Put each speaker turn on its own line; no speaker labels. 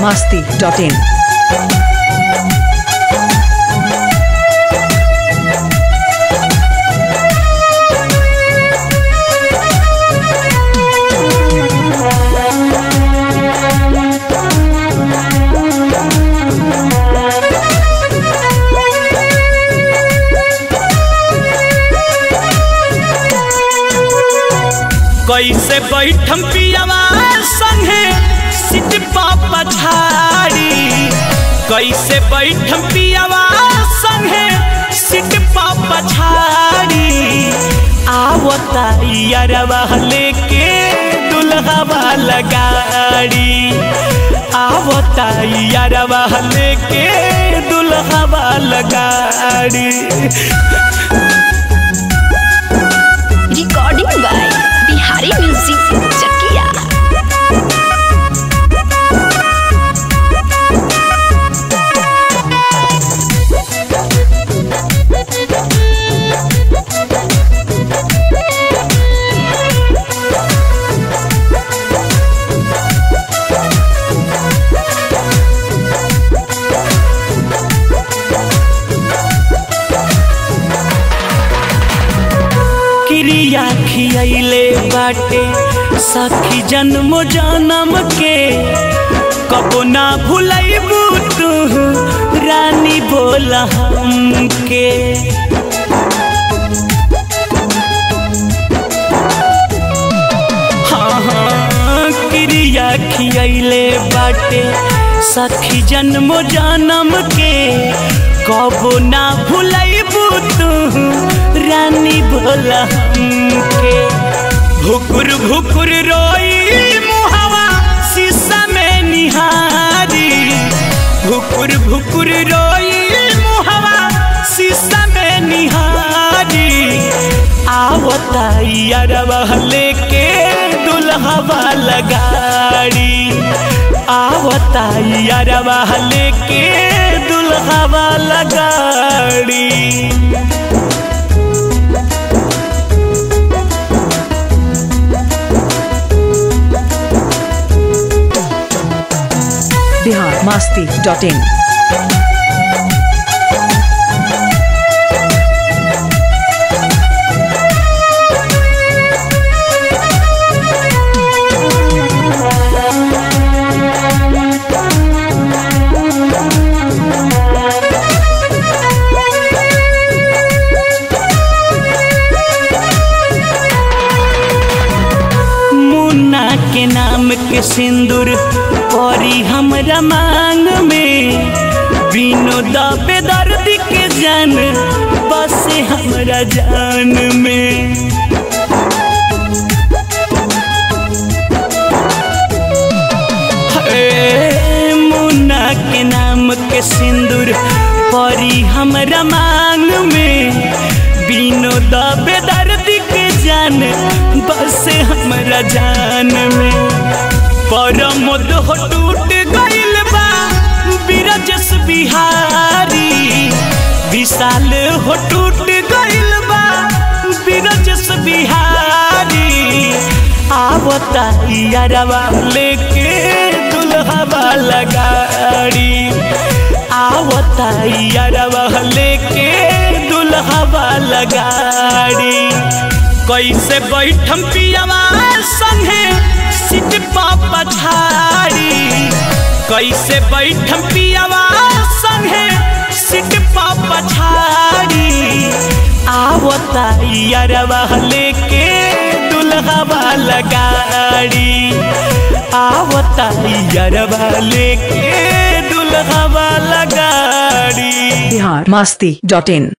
masti.in.
कैसे बैठम पियावा संगे सिट पापा झाड़ी कैसे बैठम पियावा संगे सिट पापा झाड़ी आवता यारवा लेके दुल्हा वाला गाड़ी आवता यारवा लेके दुल्हा वाला गाड़ी
recording by Bihari music Chakiya
क्रिया खियले बाटे सखी जन्म जन्म के कबो ना भूलैबू तू रानी बोला हमके हाँ हाँ क्रिया खियले बाटे सखी जन्म जन्म के कबो ना भूलैबू तू रानी बोला हमके भुकुर भुकुर रोई मुहावा शीशा में निहारी भुकुर भुकुर रोई मुहावा शीशा में निहारी आवता यारवा लेके दुल्हा वाला गाड़ी आवता यारवा लेके दुल्हा वाला गाड़ी
Bihar masti.in.
मुन्ना के नाम के सिंदूर परी हमरा मांग में बिनो दबे दर्द के जान बस हमरा जान में हे, मुन्ना के नाम के सिंदूर परी हमरा मांग में बिनो दबे दर्द के जान बस हमरा जान में परमोद हो टूट गइल बा बिरजस बिहारी विशाल हो टूट गइल बा बिरजस बिहारी आवता यारवा लेके दुल्हा वाला गाड़ी आवता यारवा लेके दुल्हा वाला गाड़ी कैसे बैठम पियावा संगे सिट पापा झाड़ी कैसे बैठम पियावा संगे सिट पापा झाड़ी आवता यारवा लेके दुल्हा वाला गाड़ी आवता यारवा लेके दुल्हा वाला गाड़ी
Bihar masti.in.